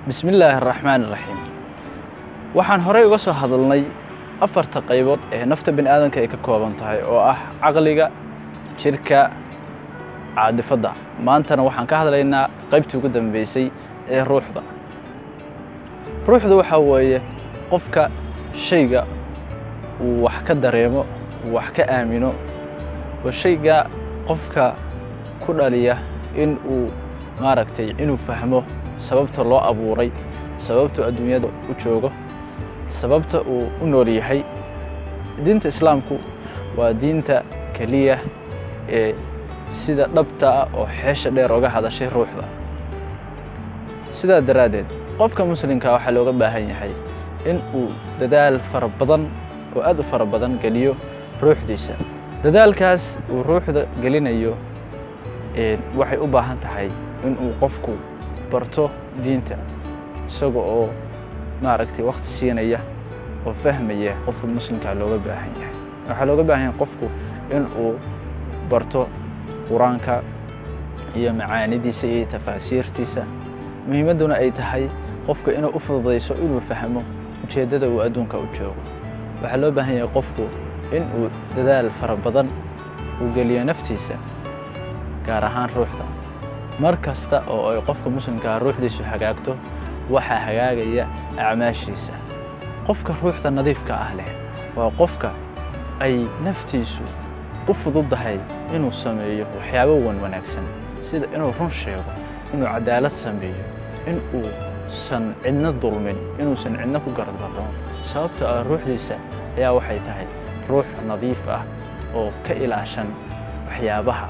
bismi illaahi araxmaan iraxiim waxaan horey uga soo hadalnay afarta qaybood ee nafta bini aadanka ay ka kooban tahay oo ah caqliga jidhka caadifadda maantana waxaan ka hadlaynaa qaybtii ugu dambeysay ee ruuxda ruuxda waxaa weeye qofka shayga uu wax ka dareemo uu wax ka aamino oo shayga qofka ku dhaliya in uu maaragtay inuu fahmo sababta loo abuuray sababta adduunyada u joogo sababta uu u nool yahay diinta islaamku waa diinta keliya ee sida dhabta ah oo xeesha dheer oga hadashay ruuxda sidaa daraaddeed qofka muslimka waxaa looga baahan yahay in uu dadaal fara badan oo aad u fara badan geliyo ruuxdiisa dadaalkaas uu ruuxda gelinayo waxay u baahan tahay in uu qofku barto diinta isaga oo maaragtay wakhti siinaya oo fahmaya qofka muslimkaa looga baahan yahay waxaa looga baahan yahay qofku in uu barto qur-aanka iyo macaanidiisa iyo tafaasiirtiisa muhiimadduna ay tahay qofka inuu u fududayso inuu fahmo ujeeddada uu adduunka u joogo waxaa loo baahan yahay qofku in uu dadaal fara badan uu geliyo naftiisa gaar ahaan ruuxda mar kasta oo ay qofka muslimkaa ruuxdiisu hagaagto waxaa hagaagaya acmaashiisa qofka ruuxda nadiifka ah leh waa qofka ay naftiisu u fududdahay inuu sameeyo waxyaabo wan wanaagsan sida inuu run sheego inuu cadaalad sameeyo in uusan cidna dulmin inuusan cidna ku gardarron sababta ah ruuxdiisa ayaa waxay tahay ruux nadiif ah oo ka ilaashan waxyaabaha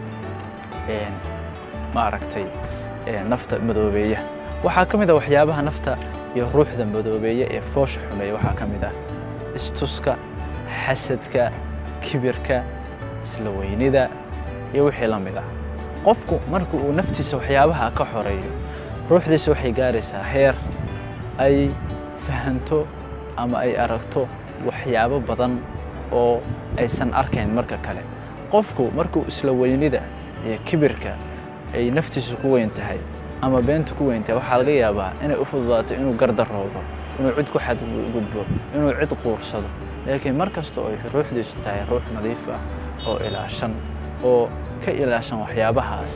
maaragtay nafta madoobeeya waxaa ka mid ah waxyaabaha nafta iyo ruuxda madoobeeya ee foosha xumeeya waxaa ka mid ah istuska xasadka kibirka isla weynida iyo wixii la mid ah qofku marka uu naftiisa waxyaabaha ka xoreeyo ruuxdiisa waxay gaaraysaa heer ay fahanto ama ay aragto waxyaabo badan oo aysan arkayn marka kale qofku markuu isla weynida iyo kibirka ay naftiisu ku weyn tahay ama beenta ku weyn tahay waxaa laga yaabaa inay u fududaato inuu gardaroodo inuu cid ku xadgudbo inuu cid quursado laakiin mar kasta oo ay ruuxdiisu tahay ruux nadiif ah oo ilaashan oo ka ilaashan waxyaabahaas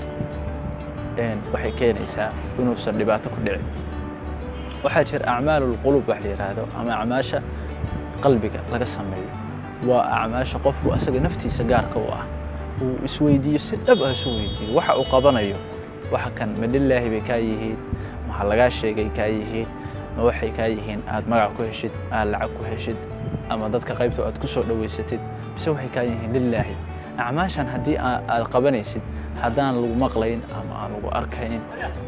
waxay keenaysaa inuusan dhibaato ku dhicin waxaa jira acmaalulqulub wax la yidhaahdo ama acmaasha qalbiga laga sameeyo waa acmaasha qofku asaga naftiisa gaarka u ah uu isweydiiyo si dhab ah isu weydiiyo waxa uu qabanayo waxa kan ma lilaahi bay kaa yihiin maha lagaa sheegay kaa yihiin ma waxay kaa yihiin aad magac ku heshid aad lacag ku heshid ama dadka qaybta aad ku soo dhowaysatid mise waxay kaa yihiin lilaahi acmaashan haddii aad qabanaysid haddaan lagu maqlayn ama aan lagu arkayn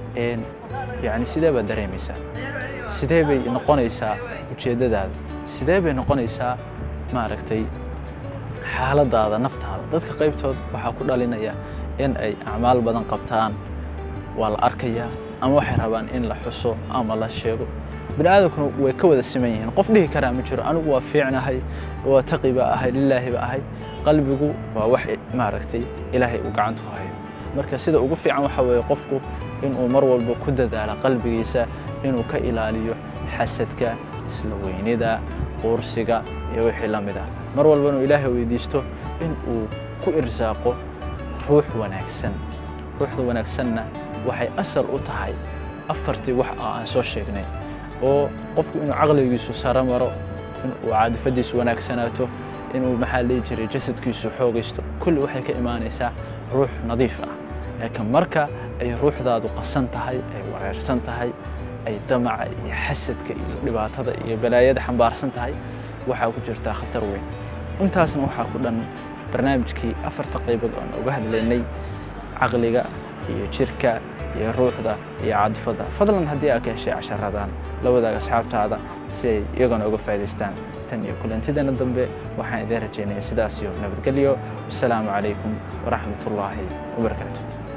yani sidee baad dareemaysaa sidee bay noqonaysaa ujeeddadaada sidee bay noqonaysaa maaragtay xaaladaada naftaada dadka qaybtood waxaa ku dhalinaya in ay acmaal badan qabtaan waa la arkayaa ama waxay rabaan in la xuso ama la sheego bini aadamkuna way ka wada siman yihiin qof dhihi karaa ma jiro anigu waa fiicnahay waa taqi baa ahay lilaahi ba ahay qalbigu waa wax maaragtay ilaahay uu gacanta ku hayo marka sida ugu fiican waxa weeye qofku inuu mar walba ku dadaalo qalbigiisa inuu ka ilaaliyo xasadka isla weynida quursiga iyo wixii la mid ah mar walba inuu ilaahay weydiisto in uu ku irsaaqo ruux wanaagsan ruuxda wanaagsanna waxay asal u tahay afartii wax aan soo sheegnay oo qofku inuu caqligiisu saro maro inuu caadifadiisu wanaagsanaato inuu maxaa lihi jiray jasadkiisu xoogaysto kulli waxay ka imaanaysaa ruux nadiif ah laakiin marka ay ruuxdaadu qasan tahay ay wareersan tahay ay damaca iyo xasadka iyo dhibaatada iyo balaayada xambaarsan tahay waxaa ku jirtaa khatar weyn intaasna waxaa ku dhan barnaamijkii afarta qaybood oon uga hadlaynay caqliga iyo jirka iyo ruuxda iyo cadfadda fadlan haddii aad ka heshay casharadan la wadaaga asxaabtaada si ay iyagana uga faa'idaystaan tan iyo kulantidana dambe waxaan idiin rajaynaya sidaas iyo nabadgelyo wasalaamu calaykum waraxmatullaahi wabarakaatu